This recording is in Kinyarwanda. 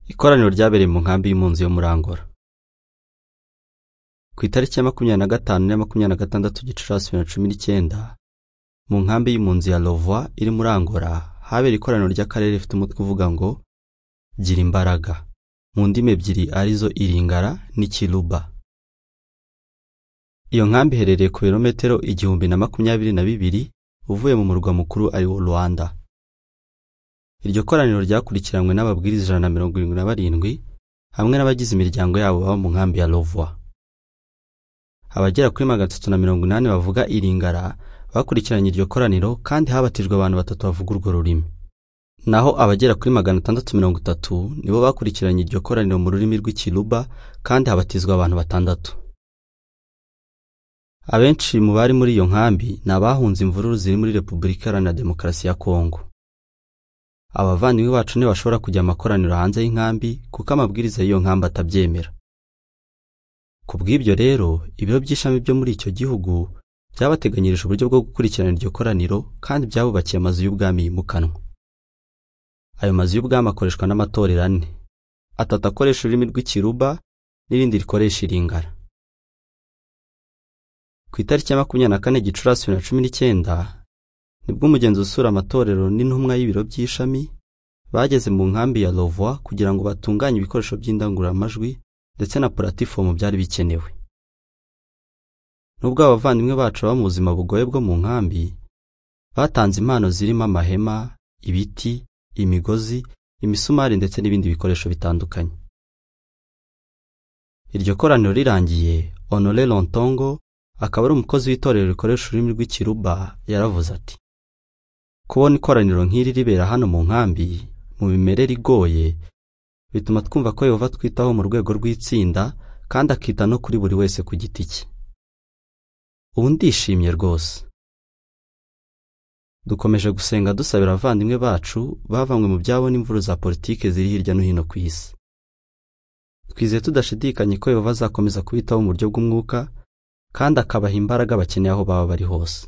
ikoraniro ryabereye mu nkambi y'impunzi yo muri Angola ku itariki ya makumyabiri na gatanu na makumyabiri na gatandatu Gicurasi bibiri na cumi n'icyenda mu nkambi y'impunzi ya Rovwa iri muri Angola habera ikoraniro ry'akarere rifite umutwe uvuga ngo gira imbaraga mu ndimi ebyiri arizo Iringara n'Ikiruba iyo nkambi iherereye ku birometero igihumbi na makumyabiri na bibiri uvuye mu murwa mukuru ari wo Rwanda iryo koraniro ryakurikiranywe n'ababwiriza ijana na mirongo irindwi na barindwi hamwe n'abagize imiryango yabo baba mu nkambi ya Rovwa abagera kuri magana atatu na mirongo inani bavuga Iringara bakurikiranye iryo koraniro kandi habatijwe abantu batatu bavuga urwo rurimi naho abagera kuri magana atandatu mirongo itatu nibo bakurikiranye iryo koraniro mu rurimi rw'ikiruba kandi habatizwa abantu batandatu abenshi mu bari muri iyo nkambi ni abahunze imvururu ziri muri repubulika iharanira demokarasi ya kongo abavandimwe bacu ntibashobora kujya amakoraniro hanze y'inkambi kuko amabwiriza y'iyo nkambi atabyemera ku bw'ibyo rero ibiro by'ishami byo muri icyo gihugu byabateganyirije uburyo bwo gukurikirana iryo koraniro kandi byabubakiye amazu y'ubwami yimukanwa ayo mazu y'ubwami akoreshwa n'amatorero ane atatu akoresha ururimi rw'ikiruba n'irindi rikoresha iringara ku itariki ya makumyabiri na kane gicurasi bibiri na cumi n'icyenda nibwo umugenzi usura amatorero n'intumwa y'ibiro by'ishami bageze mu nkambi ya Rovwa kugira ngo batunganye ibikoresho by'indangururamajwi ndetse na puratifomu byari bikenewe nubwo abavandimwe bacu baba mu buzima bugoye bwo mu nkambi batanze impano zirimo amahema ibiti imigozi imisumari ndetse n'ibindi bikoresho bitandukanye iryo koraniro rirangiye Honore Lontongo akaba ari umukozi w'itorero rikoresha ururimi rw'ikiruba yaravuze ati kubona ikoraniro nk'iri ribera hano mu nkambi mu mimerere igoye bituma twumva ko Yehova twitaho mu rwego rw'itsinda kandi akita no kuri buri wese ku giti cye ubu ndishimye rwose dukomeje gusenga dusabira abavandimwe bacu bavanywe mu byabo n'imvuru za politike ziri hirya no hino ku isi twizeye tudashidikanye ko Yehova azakomeza kubitaho mu buryo bw'umwuka kandi akabaha imbaraga bakeneye aho baba bari hose